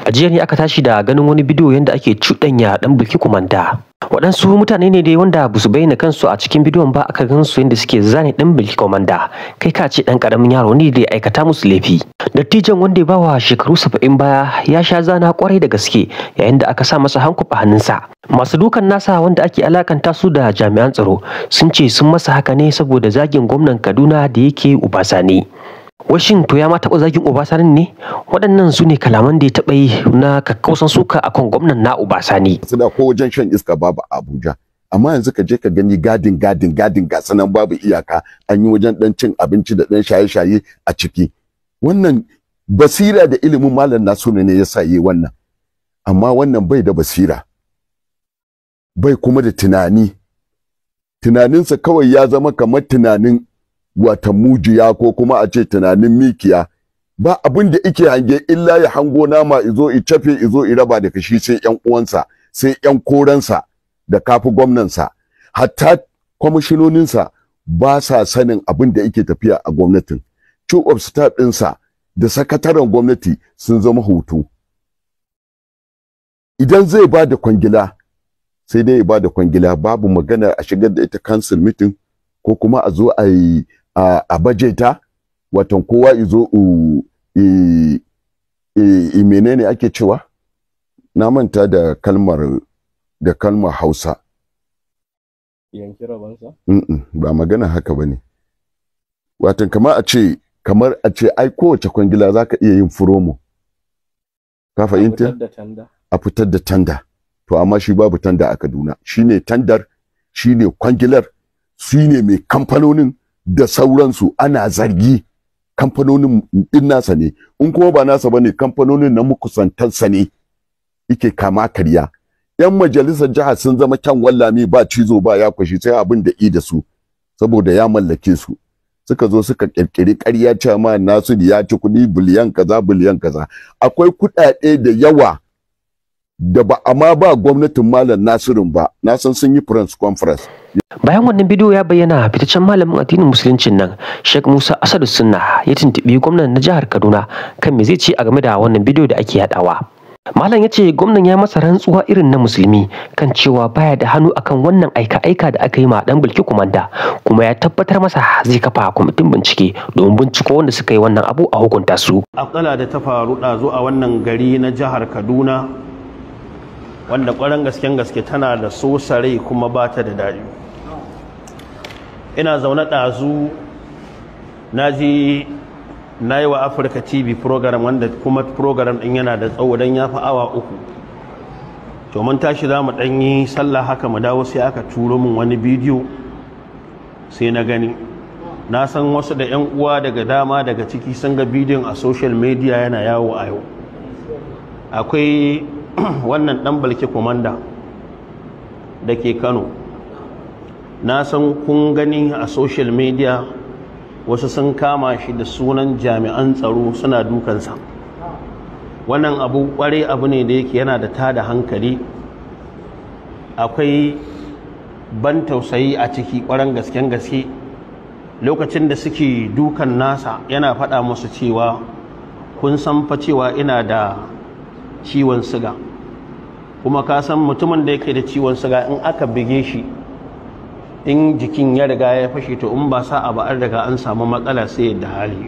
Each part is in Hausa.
a jiya ne aka tashi da ganin wani bidiyo yadda ake cuɗanya ɗan bulki kumanda waɗansu mutane ne dai wanda ba su bayyana kansu a cikin bidiyon ba aka gan su yadda suke zane ɗan bulki kumanda kai ka ce ɗan ƙaramin yaro ne da ya aikata musu laifi dattijan wanda ya bawa shekaru saba'in baya ya sha zana kwarai da gaske yayin da aka sa masa hankuf a hannunsa masu dukan nasa wanda ake alakanta su da jami'an tsaro sun ce sun masa haka ne saboda zagin gwamnan kaduna da yake ubasani washin to ya ma taɓa zagin Obasani ne waɗannan su ne kalaman da ya taɓa yi na kakkausan suka akan gwamnan na Obasani. Suna ko wajen shan iska babu Abuja. Amma yanzu ka je ka gani gadin gadin gadin ga sanan babu iyaka an yi wajen ɗan cin abinci da ɗan shaye-shaye a ciki. Wannan basira da ilimin malam Nasiru ne ya sa yi wannan. Amma wannan bai da basira. Bai kuma da tunani. Tunaninsa kawai ya zama kamar tunanin wata mujiya ko kuma a ce tunanin mikiya ba abin da ike hange illa ya hango nama izo i cafe izo i raba da kashi sai yan uwansa sai yan koransa da kafi gwamnansa hatta kwamishinoninsa ba sa sanin abin da yake tafiya a gwamnatin chief of staff ɗinsa da sakataren gwamnati sun zama hutu idan zai ba da kwangila sai dai ya ba da kwangila babu magana a shigar da ita council meeting ko kuma a zo a yi a bajeta watan kowa izo i menene ake cewa na manta da kalmar da kalmar hausa yanki rabansa ba magana haka ba ne watan kamar a ce kamar a ce ai kowace kwangila za ka iya yin furomo ka fahimta a fitar da tanda to amma shi babu tanda a kaduna shine tandar shine kwangilar su ne mai kamfanonin da sauransu ana zargi kamfanonin din nasa ne in kuma ba nasa bane kamfanonin na makusantansa ne yake kama karya yan majalisar jiha sun zama kyan wallami ba cizo ba ya kwashi sai abin da i da su saboda ya mallake su suka zo suka kirkiri ƙarya cewa ma nasu ya ci kuɗi biliyan kaza biliyan kaza akwai kuɗaɗe da yawa da ba amma ba gwamnatin malam nasirin ba na san sun yi press conference bayan wannan bidiyo ya bayyana fitaccen malamin addinin musuluncin nan Sheikh Musa Asadu Sunna ya tuntubi gwamnan na jihar Kaduna kan me zai ce a game da wannan bidiyo da ake yadawa Malam ya ce gwamnan ya masa rantsuwa irin na musulmi kan cewa baya da hannu akan wannan aika-aika da aka yi ma dan bulki kumanda kuma ya tabbatar masa zai kafa kwamitin bincike domin binciko wanda suka yi wannan abu a hukunta su. Akala da ta faru ɗazu a wannan gari na jihar Kaduna wanda ƙwarar gasken gaske tana da sosare kuma ba ta da daɗi. ina zaune ɗazu na ji na yi wa afirka tv program wanda kuma program ɗin yana da tsawo don ya fi awa uku to mun tashi za mu ɗan yi sallah haka mu dawo sai aka turo min wani bidiyo sai na gani na san wasu da 'yan uwa daga dama daga ciki sun ga bidiyon a social media yana yawo a yau akwai wannan ɗan balke komanda da ke kano na san kun gani a social media wasu sun kama shi da sunan jami'an tsaro suna dukansa wannan abu kware abu ne da yake yana da tada hankali akwai ban tausayi a ciki kwaran gasken gaske lokacin da suke dukan nasa yana faɗa musu cewa kun san fa cewa ina da ciwon siga kuma ka san mutumin da yake da ciwon siga in aka bige shi in jikin ya riga ya fashe to in ba sa abu an riga an samu matsala sai da hali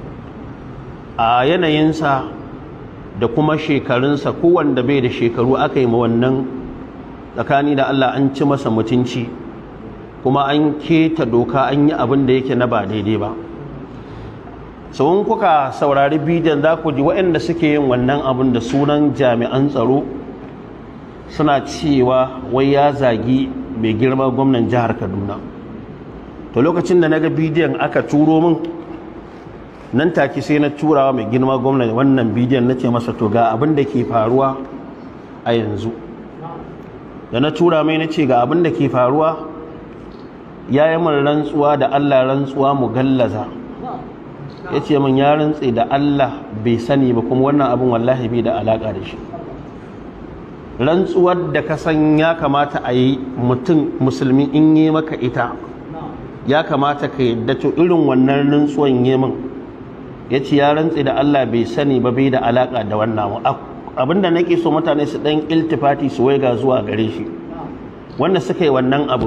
a yanayinsa da kuma shekarunsa kowanda bai da shekaru aka yi wannan tsakani da Allah an ci masa mutunci kuma an keta doka an yi abin da yake na ba daidai ba sauran kuka saurari bidiyon za ku ji waɗanda suke yin wannan abin da sunan jami'an tsaro suna cewa wai ya zagi mai girma gwamnan jihar kaduna to lokacin da na ga bidiyon aka turo min nan take sai na turawa mai girma gwamnan wannan bidiyon na ce masa to ga abin da ke faruwa a yanzu da na tura mai na ce ga abin da ke faruwa ya yi min rantsuwa da allah rantsuwa mu gallaza ya ce min ya rantse da allah bai sani ba kuma wannan abin wallahi bai da alaƙa da shi rantsuwar da ka san ya kamata a yi mutum musulmi in yi maka ita ya kamata ka yadda to irin wannan rantsuwan yi min ya ce ya rantse da Allah bai sani ba bai da alaka da wannan abinda nake so mutane su dan iltifati su waiga zuwa gare shi wanda suka yi wannan abu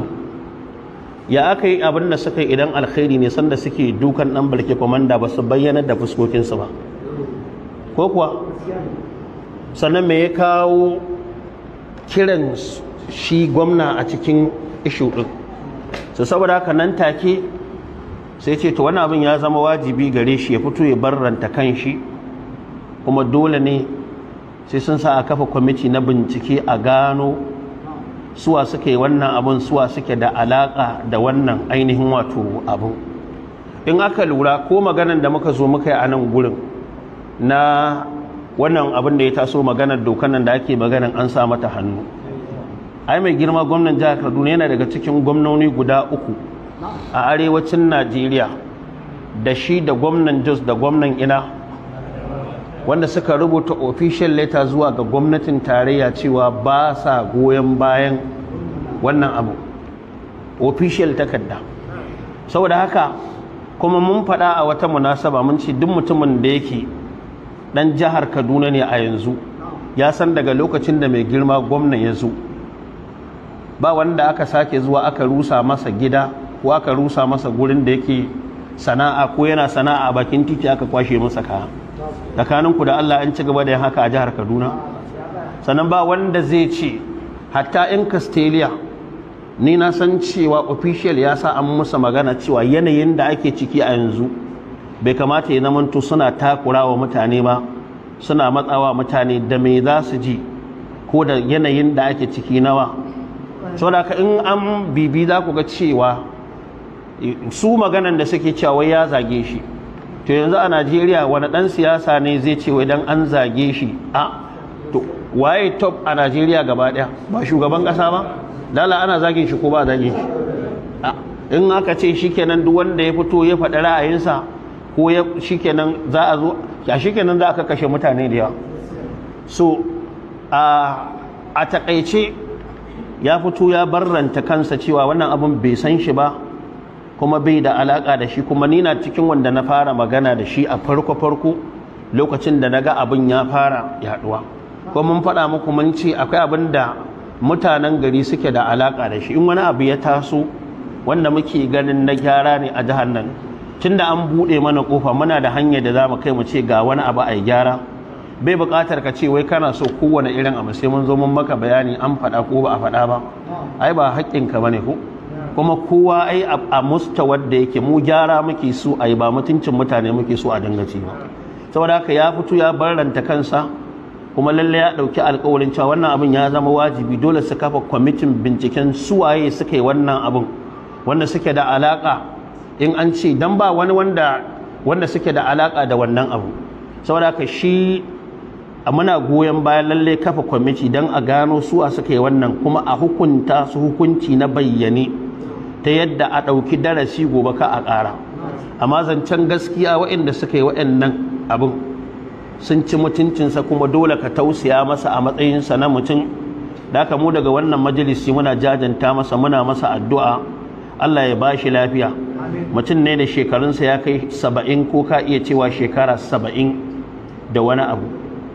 ya aka yi abin da suka yi idan alkhairi ne sanda suke dukan dan barke komanda ba su bayyana da fuskokinsu ba ko kuwa sannan me ya kawo kiran shi gwamna a cikin ishu ɗin su saboda haka nan take sai ce to wani abin ya zama wajibi gare shi ya fito ya barranta kan shi kuma dole ne sai sun sa a kafa kwamiti na bincike a gano suwa suke wannan abin suwa suke da alaka da wannan ainihin wato abu in aka lura ko maganan da muka zo muka yi a nan gurin na wannan abin da ya taso maganar dokan nan da ake maganan an sa mata hannu ai mai girma gwamnan jihar kaduna yana daga cikin gwamnoni guda uku a arewacin najeriya da shi da gwamnan jos da gwamnan ina wanda suka rubuta official letter zuwa ga gwamnatin tarayya cewa ba sa goyon bayan wannan abu official takarda saboda haka kuma mun faɗa a wata munasaba mun ce duk mutumin da yake ɗan jihar kaduna ne a yanzu ya san daga lokacin da mai girma gwamnan ya zo ba wanda aka sake zuwa aka rusa masa gida ko aka rusa masa gurin da yake sana'a ko yana sana'a bakin titi aka kwashe masa kaya tsakaninku da Allah an ci gaba da yin haka a jihar Kaduna sannan ba wanda zai ce hatta in Castelia ni na san cewa official ya sa an musa magana cewa yanayin da ake ciki a yanzu bai kamata ya zamanto suna takura wa mutane ba suna matsawa mutane da me za su ji ko da yanayin da ake ciki nawa saboda in an bibi za ku ga cewa su maganan da suke cewa wai ya zage shi to yanzu a najeriya wani dan siyasa ne zai ce wai dan an zage shi a to waye top a najeriya gaba daya ba shugaban kasa ba lala ana zage shi ko ba zage shi in aka ce shikenan duk wanda ya fito ya faɗi ra'ayinsa ko ya shikenan za a zo ya shikenan za aka kashe mutane da yawa so a takaice ya fito ya barranta kansa cewa wannan abin bai san shi ba kuma bai da alaka da shi kuma ni na cikin wanda na fara magana da shi a farko farko lokacin da naga abin ya fara yaduwa ko mun faɗa muku mun ce akwai abin da mutanen gari suke da alaka da shi in wani abu ya taso wanda muke ganin na gyara ne a jihar nan tunda an buɗe mana kofa muna da hanyar da za mu kai mu ce ga wani abu a gyara bai buƙatar ka ce wai kana so kowane irin abu sai mun zo mun maka bayani an faɗa ko ba a faɗa ba ai ba haƙƙinka bane ko kuma kowa ai a mustawar da yake mu gyara muke so ai ba mutuncin mutane muke so a dangace ba saboda haka ya fito ya barranta kansa kuma lalle ya dauki alƙawarin cewa wannan abin ya zama wajibi dole su kafa kwamitin binciken suwaye suka yi wannan abin wanda suke da alaka in an ce dan ba wani wanda wanda suke da alaka da wannan abu saboda haka shi muna goyon bayan lalle kafa kwamiti don a gano suwa suka yi wannan kuma a hukunta su hukunci na bayyane ta yadda a ɗauki darasi gobe ka a ƙara amma zancen gaskiya waɗanda suka yi waɗannan abin sun ci mutuncinsa kuma dole ka tausaya masa a matsayinsa na mutum da haka mu daga wannan majalisi muna jajanta masa muna masa addu'a Allah ya ba shi lafiya mutum ne da shekarunsa ya kai saba'in ko ka iya cewa shekara saba'in da wani abu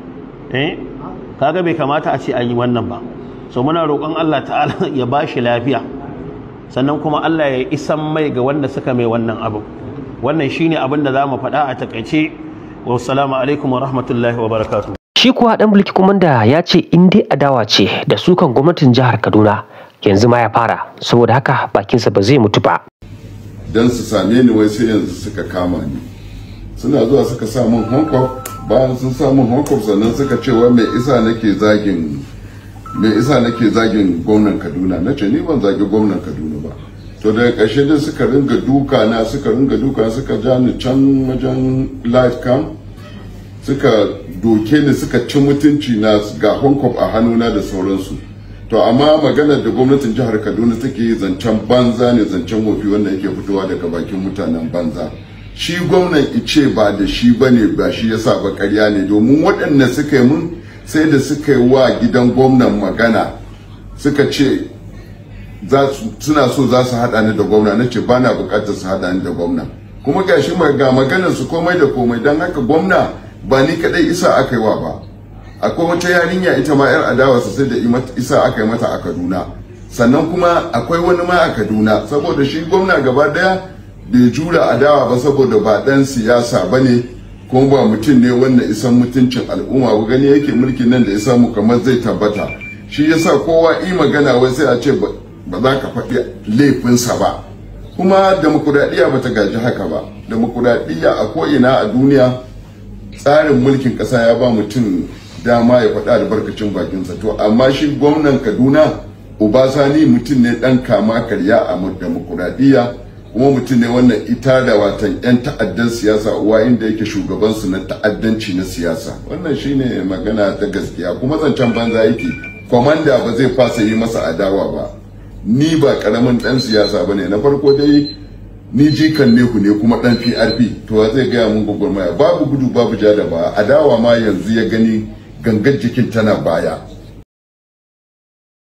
eh kaga bai kamata a ce an yi wannan ba so muna roƙon Allah ta'ala ya ba shi lafiya sannan kuma Allah ya isan mai ga wanda suka mai wannan abu wannan shine abin da za mu faɗa a takaice wassalamu alaikum wa rahmatullahi wa barakatuh Shi kuwa ɗan mulki komanda ya ce in dai adawa ce da sukan gwamnatin jihar Kaduna yanzu ma ya fara saboda haka bakinsa ba zai mutu ba. don su same ni wai sai yanzu suka kama ni suna zuwa suka sa min hankof bayan sun sa min hankof sannan suka ce wai mai isa nake zagin mai isa nake zagin gwamnan kaduna na ce ni ban zagi gwamnan kaduna ba to daga ƙarshe dai suka ringa duka na suka ringa duka suka ja ni can wajen live cam suka doke ni suka ci mutunci na ga hankof a hannuna da sauransu to amma maganar da gwamnatin jihar kaduna take zancen banza ne zancen wofi wanda yake fitowa daga bakin mutanen banza shi gwamnan ice ba da shi ba ne ba shi yasa ba karya ne domin waɗanda suka yi mun sai da suka yi wa gidan gwamnan magana suka ce suna so za su haɗa ni da gwamna na ce ba na buƙatar su haɗa ni da gwamna kuma ga shi ga maganar su komai da komai don haka gwamna ba ni kaɗai isa aka yi wa ba akwai wata yarinya ita ma yar adawa sai da isa aka yi mata a kaduna sannan kuma akwai wani ma a kaduna saboda shi gwamna gaba daya bai jura adawa ba saboda ba dan siyasa ba ne kuma ba mutum ne wanda isan mutuncin al'umma ba gani yake mulkin nan da ya samu kamar zai tabbata shi yasa kowa yi magana wai sai a ce ba za ka faɗi laifinsa ba kuma demokuraɗiyya ba ta gaji haka ba demokuraɗiyya a ko'ina a duniya tsarin mulkin ƙasa ya ba mutum dama ya faɗi albarkacin bakinsa to amma shi gwamnan kaduna obasani mutum ne ɗan kama karya a demokuraɗiyya kuma mutum ne wannan ita da watan 'yan ta'addan siyasa uwa inda yake shugabansu na ta'addanci na siyasa wannan shine magana ta gaskiya kuma zancen banza yake kwamanda ba zai fasa yi masa adawa ba ni ba karamin dan siyasa ba ne na farko dai ni jikan nehu ne kuma dan prp to zai gaya mun gwagwarmaya babu gudu babu ja da ba adawa ma yanzu ya gani gangar jikin tana baya